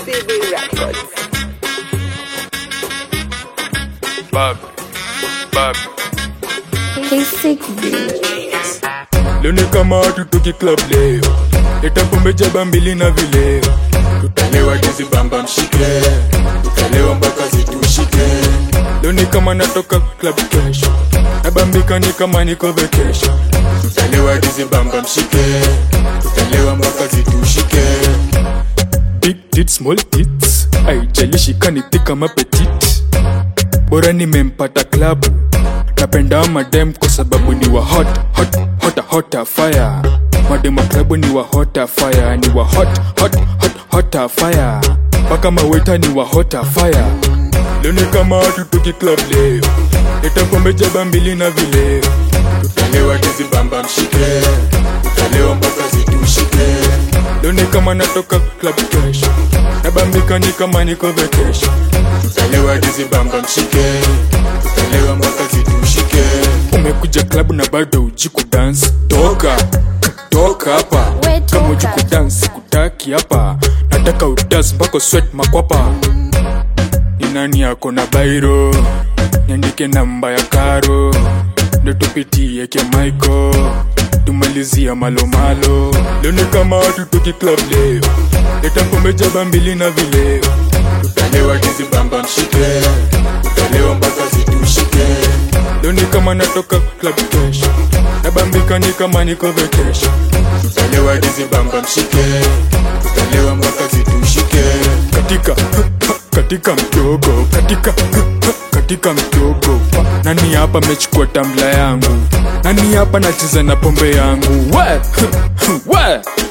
CB Records. Bab, bab. He's sick, bitch. Leo ni kama tutoki club leo, leta pombe jaba mbili na vileo, tutalewa dizi bamba mshike, tutalewa mpaka zitushike. Leo ni kama natoka club kesho, nabambika ni kama niko vacation, tutalewa dizi bamba mshike, tutalewa mpaka zitushike. Big tits, small tits, haijalishi kaniti kama petit, bora nimempata klabu napenda madem kwa sababu ni wa hot hot hot hot fire madem wa klabu ni wa hot fire ni wa hot hot hot hot fire mpaka maweta ni wa hot fire leo ni kama tutoki club leo leta pombe jaba mbili na vileo tutalewa tizi bamba mshike tutalewa mpaka zitushike leo ni kama natoka club kesho nabambika ni kama niko vacation tutalewa tizi bamba mshike tutalewa mpaka zitushike umekuja klabu na bado uji kudance toka toka hapa We toka. kama uji kudance kutaki hapa nataka udance mpaka sweat makwapa ni nani yako na bairo niandike namba ya karo ndo tupitie ke maiko tumalizia malomalo leo ni kama tutoki club leo leta pombe jaba mbili na vileo tutalewa tizi bamba mshike tutalewa mpaka zitushike leo ni kama natoka club kesho nabambika ni kama niko vacation tutalewa tizi bamba mshike tutalewa mpaka zitushike katika katika mdogo katika katika mdogo nani hapa mechukua tamla yangu nani hapa nacheza na pombe yangu we we